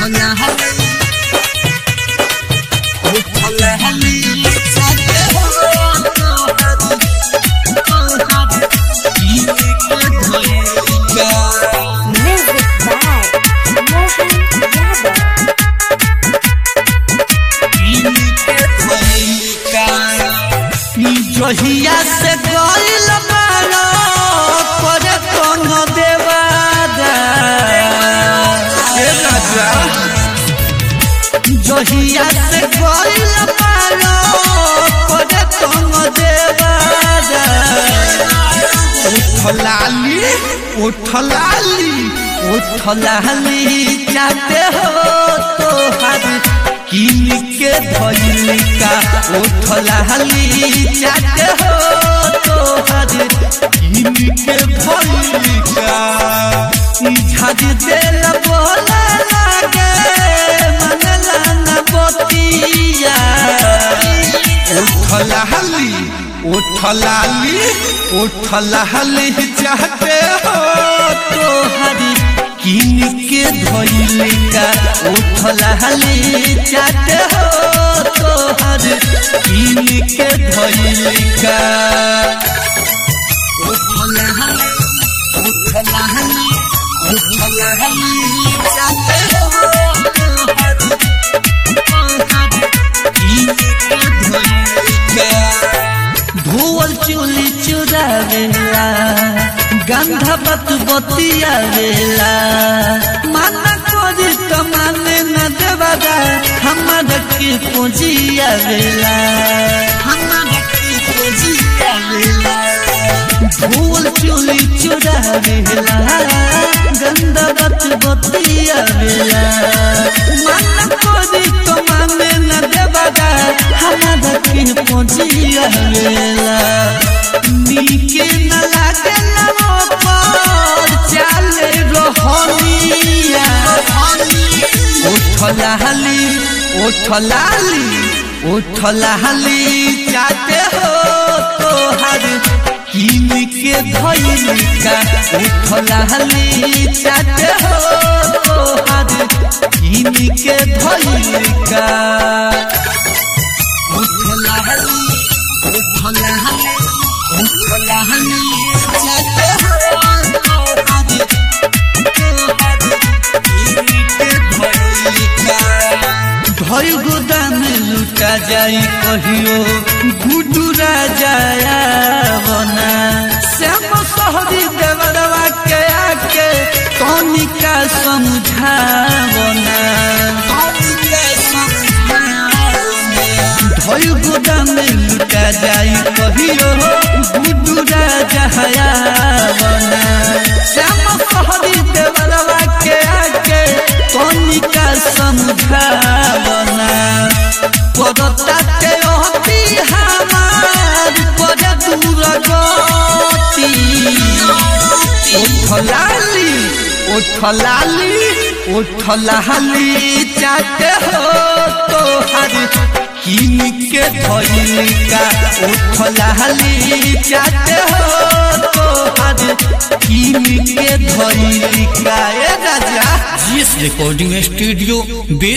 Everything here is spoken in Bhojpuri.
Music by Mohan Yadav. जहिया से गइल बारो करे कोनो देवादा ए राजा जहिया से गइल बारो करे कोनो देवादा उठलाली उठलाली उठलाली जाते हो तो हर किन के धलिका उठलाली जाते हो तो हर किन के धलिका झज देल बोला लागे मनला न बतिया उठलाली उठलाली उठलाली चाहते हो तो हरी किन के धोइलिका उठलाली चाहते हो तो हरी किन के धोइलिका उठलाली उठलाली उठलाली चाहते हो तो हरी धोवल चोली चुरावेला गंधा बत बतियावेला माना कोरी तो माने न देवादा हमारा के पूजियावेला हमारा के पूजियावेला धोवल चोली चुरावेला गंधा बत बतियावेला माना कोरी तो माने न देवादा हमारा के पूजियावेला नीके न लागे लवो पर चाले रोहनिया उठलाली उठलाली उठलाली चाहते हो तो हर किन के धइलिका उठलाली चाहते हो तो हर किन के धइलिका उठलाली उठलाली उठलाली चाहते हो तो हर भय गोदाम लुटा जाई कहियो गुडू राजाया बना श्याम सहरी देवरवा के आके तनिका समझावना भय गोदाम लुटा जाई कहियो गुडू राजाया बना श्याम सहरी देवरवा के आके तनिका समझावना पदता के अति हमार पद दूर गति उठलाली उठलाली उठलाली चाहते हो तो हर किन के धइलिका उठलाली चाहते हो तो हर किन के धइलिका ए राजा जीएस रिकॉर्डिंग स्टूडियो बे